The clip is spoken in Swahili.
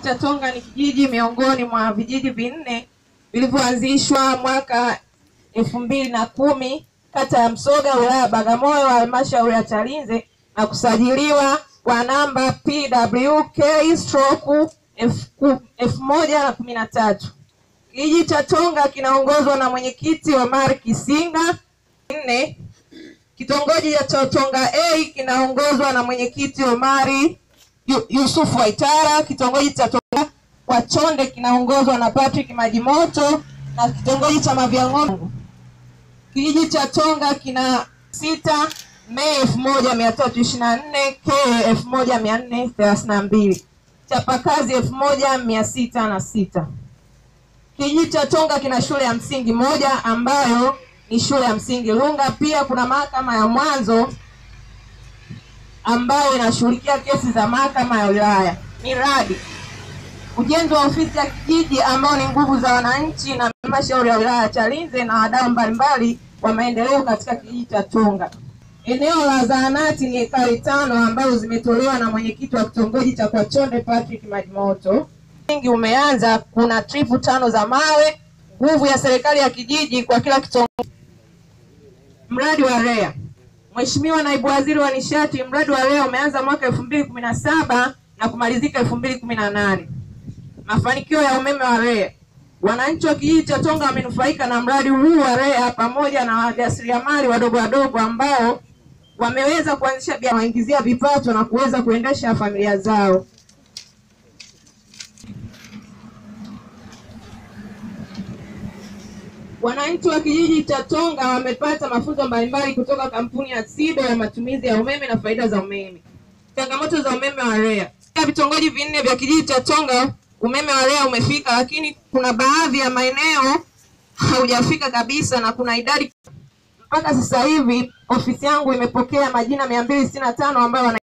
cha Tonga ni kijiji miongoni mwa vijiji vinne vilivyoanzishwa mwaka elfu mbili na kumi kata ya Msoga wilaya ya Bagamoyo halmashauri ya Chalinze na kusajiliwa kwa namba PWK stroke elfu moja na kumi na tatu. Kijiji cha Tonga kinaongozwa na mwenyekiti Omar Kisinga. Nne, kitongoji cha Tonga A kinaongozwa na mwenyekiti Omari Yu- Yusufu Waitara. Kitongoji cha Tonga kwa Chonde kinaongozwa na Patrick Majimoto na kitongoji cha Mavyang'ombe. Kijiji cha Tonga kina sita Mei elfu moja mia tatu ishirini na nne K elfu moja mia nne thelathini na mbili chapakazi elfu moja mia sita na sita. Kijiji cha Tonga kina shule ya msingi moja ambayo ni shule ya msingi Lunga. Pia kuna mahakama ya mwanzo ambayo inashughulikia kesi za mahakama ya wilaya. Miradi: ujenzi wa ofisi ya kijiji ambao ni nguvu za wananchi na halmashauri ya wilaya ya Chalinze na wadau mbalimbali wa maendeleo katika kijiji cha Tonga. Eneo la zahanati ni ekari tano ambazo zimetolewa na mwenyekiti wa kitongoji cha Kwachonde Patrick Majimoto. Msingi umeanza, kuna tripu tano za mawe, nguvu ya serikali ya kijiji kwa kila kitongoji. Mradi wa REA. Mheshimiwa Naibu Waziri wa Nishati, mradi wa REA umeanza mwaka elfu mbili kumi na saba na kumalizika elfu mbili kumi na nane. Mafanikio ya umeme wa REA. Wananchi wa kijiji cha Tonga wamenufaika na mradi huu wa REA pamoja na wajasiriamali wadogo wadogo ambao wameweza kuanzisha biashara, waingizia vipato na kuweza kuendesha familia zao. Wananchi wa kijiji cha Tonga wamepata mafunzo mbalimbali kutoka kampuni ya SIDO ya matumizi ya umeme na faida za umeme. Changamoto za umeme wa REA. Katika vitongoji vinne vya kijiji cha Tonga umeme wa REA umefika, lakini kuna baadhi ya maeneo haujafika kabisa na kuna idadi mpaka sasa hivi ofisi yangu imepokea majina mia mbili sitini na tano ambayo wana